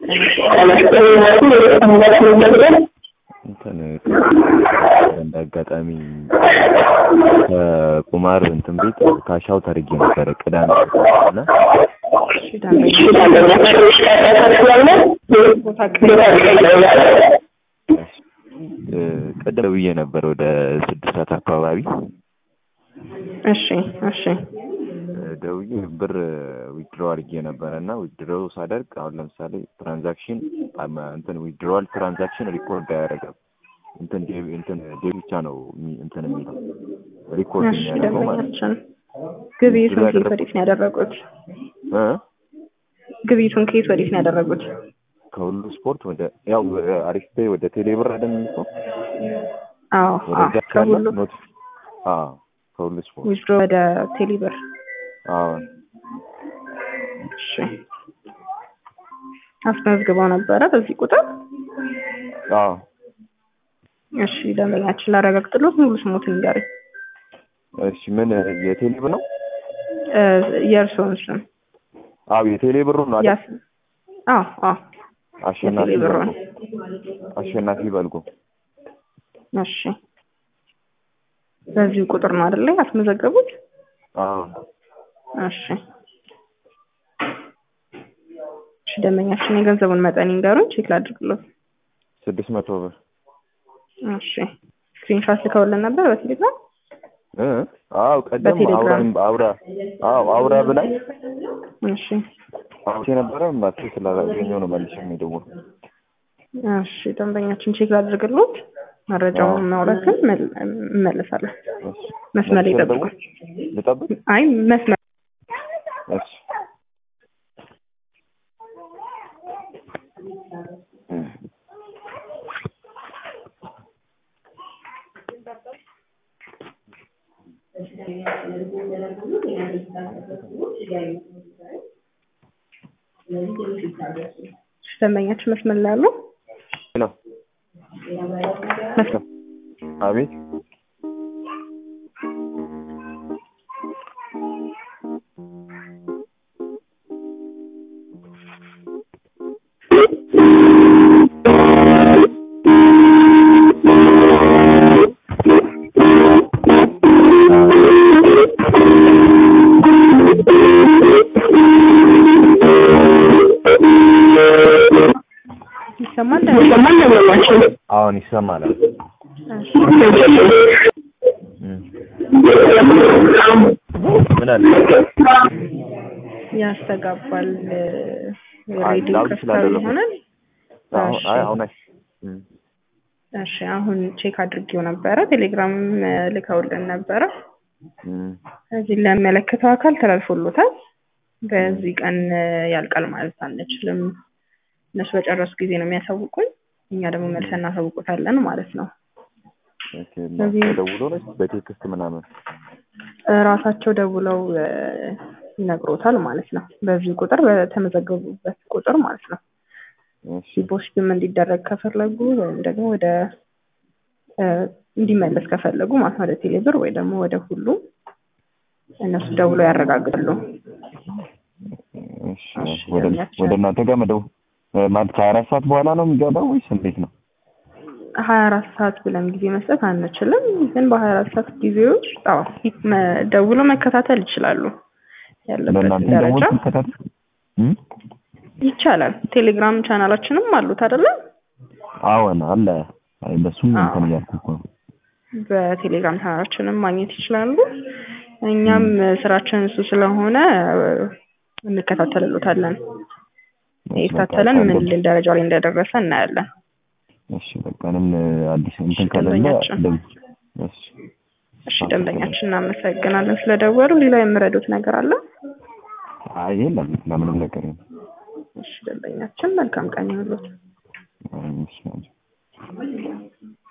እንትን እንደ አጋጣሚ ከቁማር እንትን ቤት ካሻው ተርጌ ነበረ ቅዳሜ እና እሺ ቦታ እ ቅድም ብዬ ነበር ወደ ስድስት ሰዓት አካባቢ እሺ እሺ እ ደውዬ ብር ዊድሮ አድርጌ ነበረ እና ዊድሮ ሳደርግ አሁን ለምሳሌ ትራንዛክሽን አማ- እንትን ዊድሮዋል ትራንዛክሽን ሪኮርድ አያደርግም። እንትን ዴ- እንትን ዴ ብቻ ነው የሚ- እንትን የሚለው ሪኮርድ እሺ የሚያደርገው ማለት ነው። ደንበኛችን ግብይቱን ከየት ወዴት ነው ያደረጉት? እ ግብይቱን ከየት ወዴት ነው ያደረጉት? ከሁሉ ስፖርት ወደ ያው አሪፍ ፔይ ወደ ቴሌብር አይደል የሚልከው አዎ አዎ ወደዛ ካለ ከሁሉ ኖት አዎ ከሁሉ ስፖርት ዊዝድሮ ወደ ቴሌብር አዎ እሺ አስመዝግበው ነበረ በዚህ ቁጥር አዎ እሺ ደንበኛችን ላረጋግጥሎት ሙሉ ስሞትን ንገረኝ እሺ ምን የቴሌብር ነው እ የእርስዎን ስም አዎ የቴሌብሩ ነው አይደል ያስ አዎ አዎ አሸናፊ የቴሌብር በልጎ ነው አሸናፊ በልጎ እሺ በዚህ ቁጥር ነው አይደለ ያስመዘገቡት አዎ እሺ እሺ ደንበኛችን የገንዘቡን መጠን ይንገሩን ቼክ ላድርግሎት ስድስት መቶ ብር እሺ ስክሪንሾት ልከውልን ነበር በቴሌግራም እ አዎ ቀደም በቴሌግራም። አውራኝ አውራ አዎ አውራ ብላኝ እሺ አውርቼ ነበረ ባትሪ ስላላገኘው ነው መልሼ የደወልኩት እሺ ደንበኛችን ቼክ ላድርግሎት መረጃውን ማውራትን እመለሳለሁ እሺ መስመር ላይ መልሼ ይጠብቁ ልደውል? ልጠብቅ አይ መስመር እሺ ደንበኛችን መስመር ላይ አሉ ነው መስመር አቤት ይሰማል አሁን ይሰማል እሺ እም። ምን አለ ያስተጋባል አይ፣ ሬዲዮ ላውድ ከፍታዊ ስላደረኩ። ይሆናል አሁን እሺ አይ አሁን አይ እም። እሺ አሁን ቼክ አድርጌው ነበረ ቴሌግራም ልከውልን ነበረ እም። እዚህ ለሚመለከተው አካል ተላልፎሎታል በዚህ ቀን ያልቃል ማለት አንችልም እነሱ በጨረሱ ጊዜ ነው የሚያሳውቁን እኛ ደግሞ መልሰን እናሳውቁታለን ማለት ነው ኦኬ እና ስለዚህ- ተደውሎ ነው በቴክስት ምናምን ራሳቸው ደውለው እ፣ ይነግሮታል ማለት ነው በዚህ ቁጥር በተመዘገቡበት ቁጥር ማለት ነው እሺ ዲፖዚትም እንዲደረግ ከፈለጉ ወይም ደግሞ ወደ እ፣ እንዲመለስ ከፈለጉ ማለት ነው ወደ ቴሌብር ወይ ደግሞ ወደ ሁሉ እነሱ ደውለው ያረጋግጣሉ እሺ ወደ ወደ እናንተ ጋር መደው ማለት ከሀያ አራት ሰዓት በኋላ ነው የሚገባው ወይስ እንዴት ነው? ሀያ አራት ሰዓት ብለን ጊዜ መስጠት አንችልም ግን በሀያ አራት ሰዓት ጊዜ ውስጥ አዎ መ- ደውሎ መከታተል ይችላሉ ያለበትን ለእናንተ ደግሞ ደረጃ ትከታተል እም? ይቻላል ቴሌግራም ቻናላችንም አሉት አይደለ አዎን አለ። አይ በሱም አዎ። እንትን እያልኩ እኮ ነው። በቴሌግራም ቻናላችንም ማግኘት ይችላሉ እኛም ስራችን እሱ ስለሆነ እንከታተልሎታለን የታተለን ምን ልን ደረጃ ላይ እንደደረሰ እናያለን እሺ በቃ እኔም አዲስ እንትን እሺ፣ ከሌለ ደንበኛችን። እንደዚህ እሺ እሺ ደንበኛችን እናመሰግናለን ስለደወሉ ሌላ የምረዱት ነገር አለ አይ የለም ለምንም ነገር የለም። እሺ ደንበኛችን መልካም ቀን ይሁንልዎት አይ እሺ